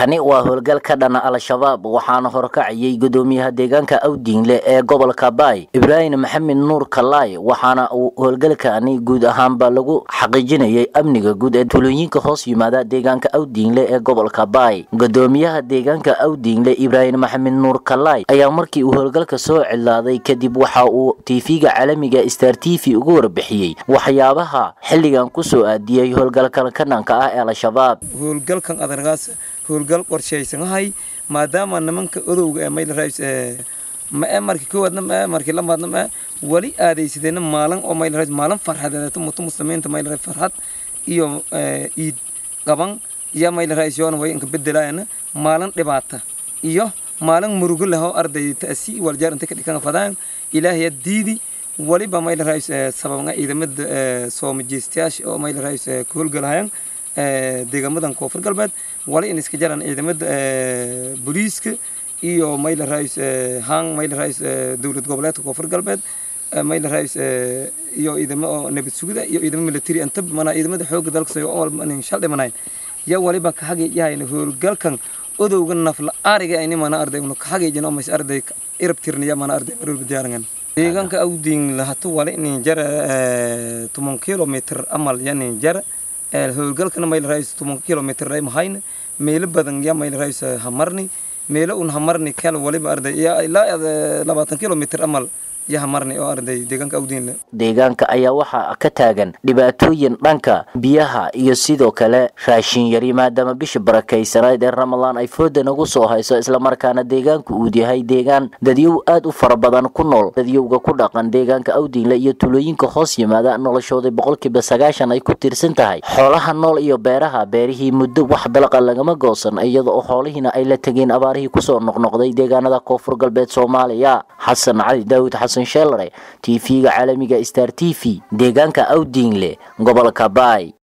kani waa howlgal ka dhana al-shabaab waxaana horkacayay gudoomiyaha deegaanka awdiinle ee gobolka baay ibraahim maxamed nuur kalaay waxaana uu howlgalkani guud ahaanba lagu xaqiijinayay amniga guud ee tulooyinka hoos yimaada deegaanka awdiinle ee gobolka baay gudoomiyaha deegaanka awdiinle ibraahim maxamed nuur kalaay ayaa markii uu howlgalka soo cilaaday kadib waxa uu tv-ga caalamiga star t v uga warbixiyey waxyaabaha xilligan kusoo aadiyey howlgalkan ka dhanka ah ee al-shabaab howlgalkan adargaas howlgal qorshaysanahay maadaama nimanka odowga ee mayl rays ma ee markii koowaadna ma ee markii lamaadna ma wali aadaysadeenna maalin oo mayl rays maalin farxadeed mutu muslimiinta mayl rays farxad iyo iid qaban iyo mayl rays yoona way inka bedelaayana maalin dhibaata iyo maalin murugo leh oo arday ta'si waljaar inta ka dhikan fadaan ilaahay diidi waliba mayl rays sababna ciidamada soomajeestayaasha oo mayl rays ku howlgalahayaan deegaamadan koonfur galbeed wali in iska jaraan ciidamada booliiska iyo mayla rais hang mayla rais dowlad goboleedka koonfur galbeed mayla rais iyo ciidamo oo nabad sugida iyo ciidamo military inta mana ciidamada xoogga dalka soo oo walba shal dhimanayn ya waliba ka xageeyahayna howlgalkan odowga nafla ariga ayni mana arday unu ka xageejin oo mas arday irab tirniya mana arday marwalba diyaarangan deegaanka awdiin lahato wali in jara toban kilomitr amal yani jara howlgalkana mayl rays toban kilomitr ray mahayna meelo badan ya mayl rays hamarni meelo un hamarni kala waliba arday ilaa labaatan kilomitr amal ya hamarni oo arday deegaanka awdiinle deegaanka ayaa waxaa ka taagan dhibaatooyin dhanka biyaha iyo sidoo kale raashin yari maadaama bisha barakaysanayd ee ramadan ay fooda nagu soo hayso islamarkaana deegaanku uu yahay deegaan dadyow aad u fara badan ku nool dadyowga ku dhaqan deegaanka awdiinle iyo tulooyinka hoos yimaada noloshooda boqolkiiba sagaashan ay ku tiirsan tahay xoolaha nool iyo beeraha beerihii muddo wax dalaqa lagama goosan iyada oo xoolihiina ay la tegeen abaarihii kusoo noqnoqday deegaanada koonfur galbeed soomaaliya xasan cali daawud xasan sheelare tv-ga caalamiga star t v deegaanka awdiinle gobolka baay